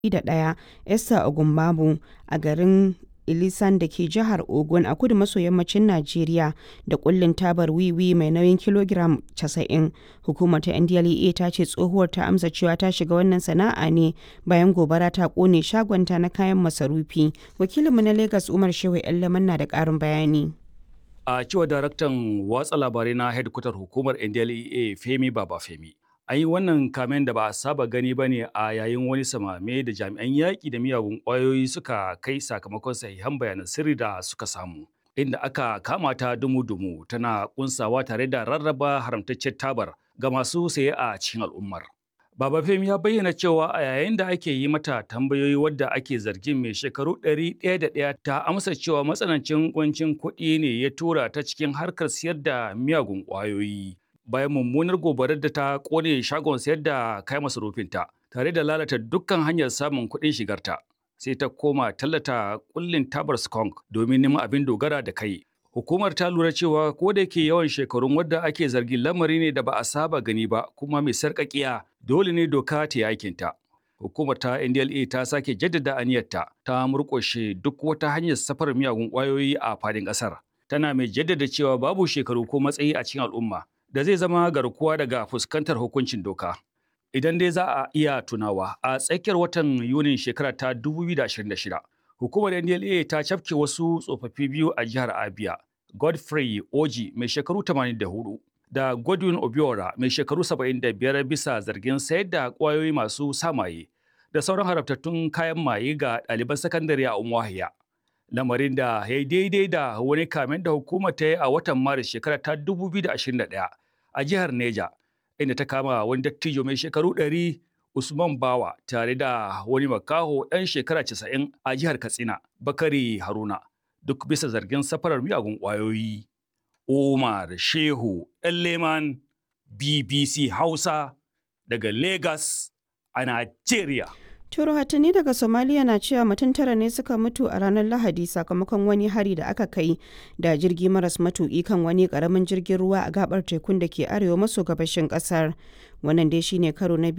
1, Esther Ogunbabu, a garin Ilisan da ke jihar Ogun a kudu maso yammacin Najeriya da kullin tabar wiwi mai nauyin kilogiram 90. Hukumar ta NDLEA ta ce tsohuwar ta amsa cewa ta shiga wannan sana'a ne bayan gobara ta kone shagonta na kayan masarufi. Wakilinmu na Lagos Umar Shehu Yallaman na da ƙarin bayani. A cewa daraktan watsa labarai na hedkwatar hukumar NDLEA Femi Baba Femi. An yi wannan kamen da ba a saba gani ba ne a yayin wani samame da jami'an yaƙi da miyagun ƙwayoyi suka kai sakamakon sahihan bayanan sirri da suka samu. Inda aka kama ta dumu-dumu tana kunsawa tare da rarraba haramtaccen tabar ga masu saye a cikin al'ummar. Baba Femi ya bayyana cewa a yayin da ake yi mata tambayoyi wadda ake zargin mai shekaru ɗari ɗaya da ɗaya ta amsa cewa matsanancin kuncin kuɗi ne ya tura ta cikin harkar siyar da miyagun ƙwayoyi. Bayan mummunar gobarar da ta ƙone shagon sayar da kayan masarufinta tare da lalata dukkan hanyar samun kuɗin shigarta. Sai ta koma tallata kullin tabar skunk domin neman abin dogara da kai. Hukumar ta lura cewa ko da yake yawan shekarun wadda ake zargin lamari ne da ba a saba gani ba kuma mai sarƙaƙiya dole ne doka ta yi aikinta. Hukumar ta NDLA ta sake jaddada aniyarta ta murƙushe duk wata hanyar safar miyagun ƙwayoyi a fadin ƙasar. Tana mai jaddada cewa babu shekaru ko matsayi a cikin al'umma da zai zama garkuwa daga fuskantar hukuncin doka. Idan dai za a iya tunawa a tsakiyar watan Yunin shekara ta 2026, hukumar NDLA ta cafke wasu tsofaffi biyu a jihar Abia, Godfrey Oji mai shekaru 84 da Godwin Obiora mai shekaru 75 bisa zargin sayar da ƙwayoyi masu samaye da sauran harabtattun kayan maye ga ɗaliban sakandare a Umuahia. Lamarin da ya yi daidai da wani kamen da hukumar ta yi a watan Maris shekara ta 2021 a jihar Neja, inda ta kama wani dattijo mai shekaru 100 Usman Bawa tare da wani makaho ɗan shekara 90 a jihar Katsina, Bakari Haruna, duk bisa zargin safarar miyagun ƙwayoyi. Umar Shehu Leman BBC Hausa daga Lagos a Najeriya. rahotanni daga Somalia na cewa mutum tara ne suka mutu a ranar Lahadi sakamakon wani hari da aka kai da jirgi maras matuƙi kan wani ƙaramin jirgin ruwa a gabar tekun da ke arewa maso gabashin ƙasar. Wannan dai shine karo na biyu